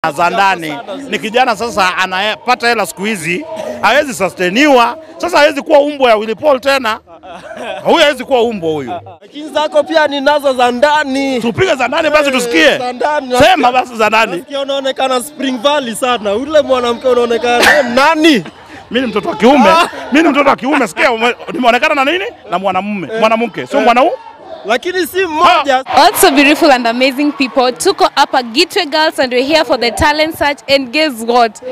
sana za ndani. Ni kijana sasa anapata hela siku hizi, hawezi sustainiwa. Sasa hawezi kuwa umbo ya Willy Paul tena, huyu hawezi kuwa umbo huyu. Lakini zako pia ninazo za ndani. Tupige za ndani basi tusikie, Za ndani. sema basi za ndani. Nasikia unaonekana Spring Valley sana. Ule mwanamke unaonekana eh, nani? Mimi ni mtoto wa kiume, mimi ni mtoto wa kiume. Sikia, ume- nimeonekana na nini? Na mwanamume, mwanamke, sio mwanaume. Lakini si mmoja. Also beautiful and amazing people. Tuko hapa Gitwe Girls and we're here for the talent search and guess what?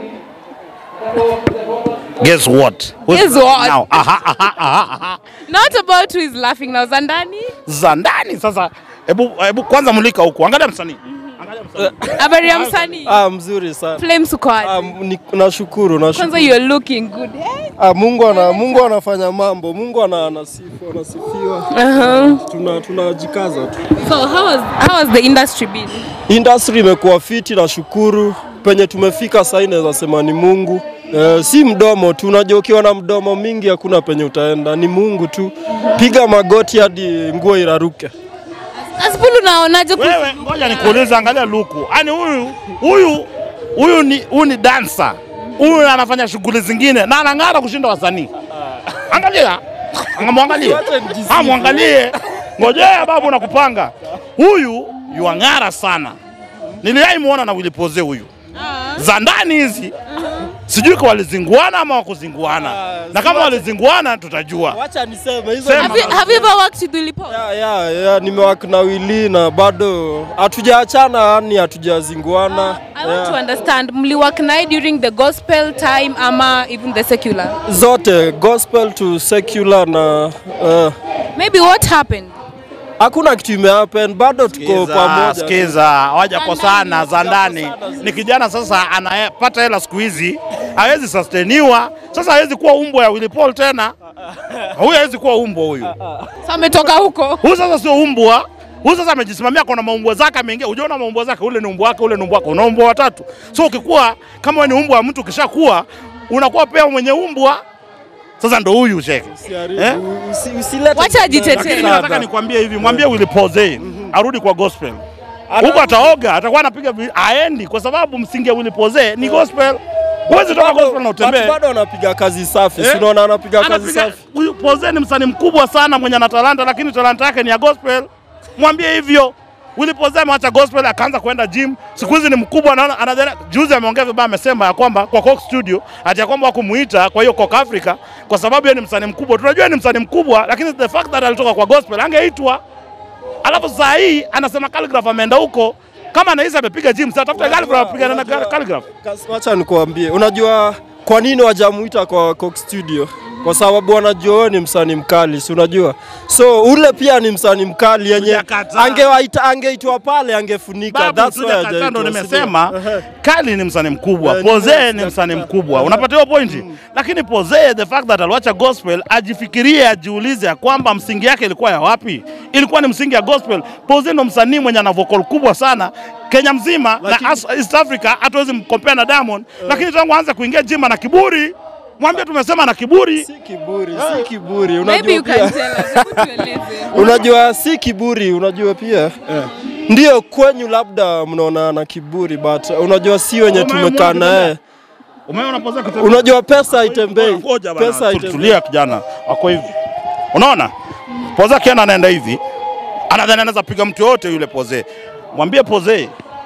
Guess what? Who's Guess what? Now. Aha, aha, aha, aha. Not about who is laughing now. Zandani? Za ndani sasa, hebu hebu kwanza mulika huku, angalia msanii, angalia msanii. Habari ya msanii? Ah, mzuri sana. Flames uko Ah, wapi? ni- nashukuru, Kwanza nashukuru. you're looking good. Eh? Ah, Mungu ana Mungu anafanya mambo. Mungu ana anasifu, anasifiwa. Uh-huh. Tuna tunajikaza tu. So how has, how has the industry been? Industry imekuwa fiti, nashukuru. Penye tumefika sasa naweza sema ni Mungu. Eh, si mdomo tu, unajua ukiwa na mdomo mingi hakuna penye utaenda, ni Mungu tu. Piga magoti hadi nguo iraruke. Asipulu unaonaje ku- Wewe ngoja nikuulize, angalia luku. Yaani huyu huyu huyu ni huyu ni dancer. Huyu anafanya shughuli zingine na anang'ara kushinda wasanii. Angalia. Angamwangalie. Wacha nijisifu. Ah, mwangalie. Ngojea babu nakupanga. Huyu yuang'ara sana. Niliwahi muona na Willy Poze huyu. Za ndani hizi. Sijui kwa walizinguana ama wakuzinguana. Na kama walizinguana tutajua. Wacha niseme hizo Sema. Have you, have you ever worked with Willy Paul? ya, ya, ya, nimewaka na Willy na bado hatujaachana, yani hatujazinguana. I want to Yeah. understand, mliwork naye during the gospel time ama even the secular? Zote gospel to secular na uh, Maybe what happened? hakuna kitu imehappen, bado tuko Sikiza, pamoja. sikiza, hawajakosana Za za ndani. Ni kijana sasa anapata hela siku hizi, hawezi sustainiwa. Sasa hawezi kuwa umbo ya Willy Paul tena, huyu hawezi kuwa umbo huyu. So ametoka huko. Huyu sasa sio umbwa, huyu sasa amejisimamia, kuna maumbwa zake ameingia. Ujaona maumbwa zake, ule ni umbwa wake, ule ni umbwa wake, una umbwa watatu. So ukikuwa kama wewe ni umbwa wa mtu, ukishakuwa unakuwa pia mwenye umbwa. Sasa ndo huyu sheke Usiharibu, Eh? usi- usilete Wacha ajitetee. lakini mimi Sana. nataka nikwambie hivi, mwambie Willy Poze arudi kwa gospel. Huko ataoga, atakuwa anapiga vi- aendi kwa sababu msingi ya Willy Poze ni gospel. Huwezi toka Bado- gospel na utembee. watu bado anapiga kazi safi, Eh? si unaona anapiga kazi Anapiga safi. huyu Poze ni msanii mkubwa sana mwenye ana talanta, lakini talanta yake ni ya gospel. Mwambie hivyo. Willy Poze ameacha gospel akaanza kwenda gym. Siku hizi ni mkubwa naona anadhani juzi ameongea vibaya amesema ya kwamba kwa Coke Studio ati ya kwamba wakumuita kwa hiyo Coke Africa kwa sababu yeye ni msanii mkubwa. Tunajua ni msanii mkubwa lakini the fact that alitoka kwa gospel angeitwa. Alafu saa hii anasema Calligraph ameenda huko kama anahisi amepiga gym sasa tafuta Calligraph apigane na Unajua- Calligraph. Kas- Wacha nikuambie, unajua kwa nini wajamuita kwa Coke Studio? Kwa sababu wanajua wewe ni msanii mkali, si unajua? So ule pia ni msanii mkali yenye Hujakataa. angewaita angeitwa pale angefunika. Babu, That's why tujakataa ndo hajaitwa, si nimesema ndio? Ehe. Kali ni msanii mkubwa, Eh, Poze nimesikia ni msanii kaka. mkubwa. Unapata hiyo pointi? Lakini Poze the fact that aliwacha gospel ajifikirie, ajiulize ya kwamba msingi yake ilikuwa ya wapi? Ilikuwa ni msingi ya gospel. Poze ndo msanii mwenye ana vocal kubwa sana Kenya mzima Lakini- na As- East Africa, hatuwezi mkompea na Diamond, lakini tangu aanze kuingia gym na kiburi, mwambie tumesema na kiburi. Si kiburi, si kiburi. Maybe Unajua you pia, can tell us. Hebu tueleze. unajua si kiburi, unajua pia ndio kwenyu labda mnaona na kiburi, but unajua si wenye Umeona tumekaa mwana naye. Umeona Poze akitembea? Unajua pesa haitembei, Ngoja bana, pesa tu- haitembei. tulia kijana, wako hivi. Unaona, Poze akienda anaenda hivi, anadhani anaweza piga mtu yote yule Poze. Mwambie Poze,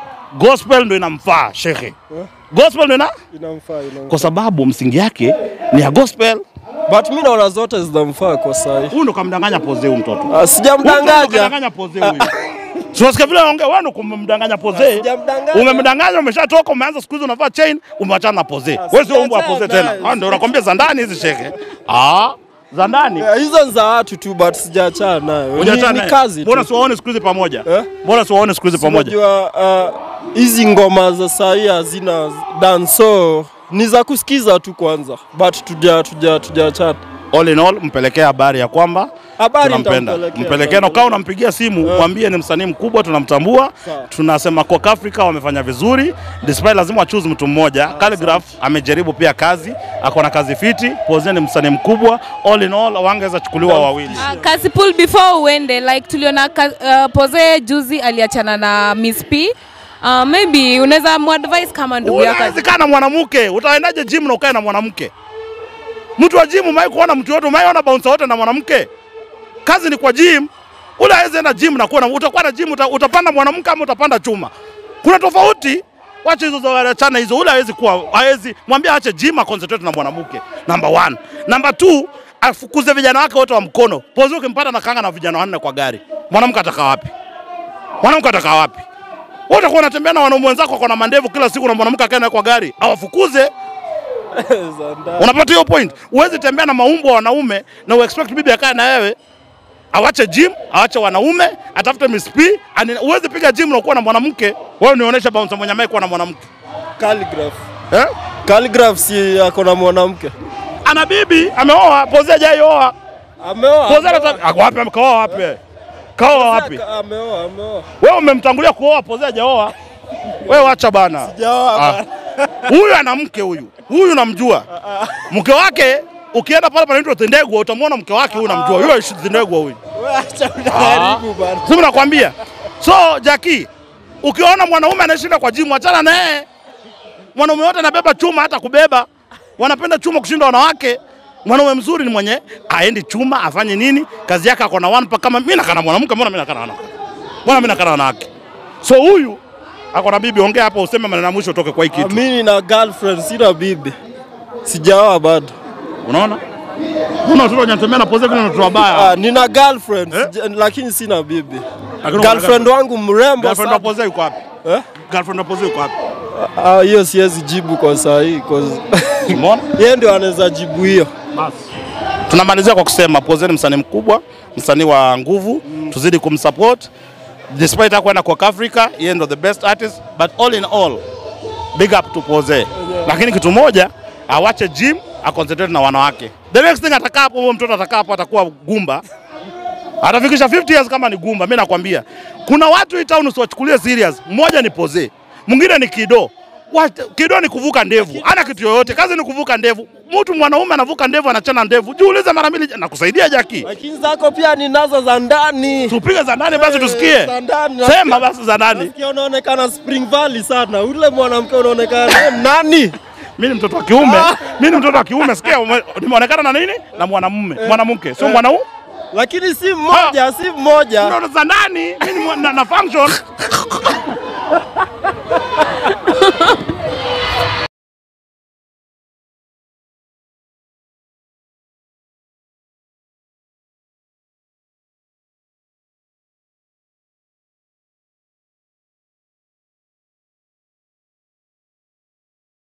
gospel ndo inamfaa shekhe, gospel ndo ina Inamfaa, inamfaa. kwa sababu msingi yake ni ya gospel. But mi naona zote zinamfaa kwa sahi. Huyu ndo kamdanganya Poze huyu mtoto. Ah, Huyu ndo Sijamdanganya. kamdanganya Poze huyu. Si unasikia vile anaongea, wewe ndo kumdanganya Poze. Sijamdanganya. Umemdanganya, umeshatoka, umeanza siku hizi unavaa chain, umeachana na Poze. Wewe sio umbo wa Poze sijaachana tena. naye. Ah, ndio nakwambia za ndani hizi shekhe. Ah, za ndani. Yeah, Hizo ni za watu tu but sijaachana nayo. Ni, Hujaachana ni naye? kazi tu. Mbona siwaone siku hizi pamoja? Eh? Mbona siwaone siku hizi pamoja? Unajua uh, hizi ngoma za sahi hazina dance so ni za kusikiza tu kwanza but tuja tuja tujaachana. All in all, mpelekee habari ya kwamba Habari tunampenda. nitampelekea, Mpelekee na ukawa unampigia simu, mwambie ni msanii mkubwa, tunamtambua. Sawa. Tunasema Coke Africa wamefanya vizuri, despite lazima wachuze mtu mmoja. Calligraph amejaribu pia kazi, ako na kazi fiti. Poze ni msanii mkubwa. All in all, wangeweza chukuliwa wawili. Uh, Kasipul, before uende like tuliona ka, uh, Poze juzi aliachana na Miss P Uh, maybe unaweza muadvise kama ndugu yako. Unawezi kaa na mwanamke, utaendaje gym na ukae na mwanamke? Mtu wa gym umewahi kuona mtu yote, umewahi ona bouncer wote na mwanamke? Kazi ni kwa gym. Ule hawezi enda gym na kuwa na utakuwa na gym uta, utapanda mwanamke ama utapanda chuma. Kuna tofauti. Wacha hizo za wachana hizo. Ule hawezi kuwa hawezi mwambie aache gym aconcentrate na mwanamke. Number one. Number two, afukuze vijana wake wote wa mkono. Pozi ukimpata na kanga na vijana wanne kwa gari. Mwanamke atakaa wapi? Mwanamke atakaa wapi? Wewe utakuwa unatembea na wanaume wenzako wako na mandevu kila siku na mwanamke akae naye kwa gari, awafukuze. Unapata hiyo point? Huwezi tembea na maumbo wa wanaume na uexpect bibi akae na wewe. Awache gym, awache wanaume, atafute Miss P. ani- Huwezi piga gym na kuwa na mwanamke. Wewe nionyesha bouncer mwenye amekuwa na mwanamke. Calligraph. Eh? Calligraph si ako na mwanamke. Ana bibi, ameoa, Pozi hajaioa. Ameoa. Pozi hata ako wapi amekaoa wapi? wewe? Kaoa wapi? Ameoa, ameoa. Wewe umemtangulia kuoa, Pozi hajaoa. Wewe wacha bana. Jawa Ah. Huyu ana mke huyu, huyu namjua mke wake. Ukienda pale panaitwa Tendegwa utamwona mke wake huyu, namjua huyo aishi Tendegwa huyu, Acha unaharibu bana. sisi nakwambia. So Jackie, ukiona mwanaume anashinda kwa jimu, achana naye. Mwanaume wote anabeba chuma, hata kubeba wanapenda chuma kushinda wanawake. Mwanaume mzuri ni mwenye aendi chuma, afanye nini, kazi yake ako na one pack. Kama mimi nakana mwanamke, mbona mimi nakana wanawake? Mbona mimi nakana wanawake? So huyu ako na bibi, ongea hapa, useme maneno ya mwisho utoke kwa hii kitu. Mimi na girlfriend sina bibi. Sijaoa bado. Unaona? Mbona watoto wanatembea na pose kuna watoto wabaya? Ah, nina girlfriend Eh? sija- lakini sina bibi. Lakini Girlfriend wangu mrembo Girlfriend wa sana. pose yuko wapi? Eh? Girlfriend wa pose yuko wapi? Ah, hiyo siwezi jibu kwa saa hii cause Umeona? yeye ndio anaweza jibu hiyo. Basi. Tunamalizia kwa kusema Pose ni msanii mkubwa, msanii wa nguvu, tuzidi kumsupport. Despite hakwenda kwa Africa, yeye ndo the best artist, but all in all, big up to Pose. Lakini kitu moja, awache gym, aconcentrate na wanawake. The next thing atakaa hapo, huyo mtoto atakaa hapo atakuwa gumba. Atafikisha 50 years kama ni gumba, mimi nakwambia. Kuna watu hii town usiwachukulie serious. Mmoja ni Pose, mwingine ni Kido. What? Kido ni kuvuka ndevu, ana kitu yoyote, kazi ni kuvuka ndevu. Mtu mwanaume anavuka ndevu, anachana ndevu. Jiulize mara mbili, nakusaidia Jaki. Lakini zako pia ninazo za ndani. Tupige za ndani basi tusikie. Za ndani. Sema basi za ndani. Nasikia unaonekana Spring Valley sana. Ule mwanamke unaonekana eh, nani? Mimi ni mtoto wa kiume, mimi ni mtoto wa kiume. Sikia, ume- nimeonekana na nini? Na mwanamume, mwanamke, sio mwanaume. Lakini si mmoja, si mmoja. Ndio za ndani, mimi ni mwa- na, na function.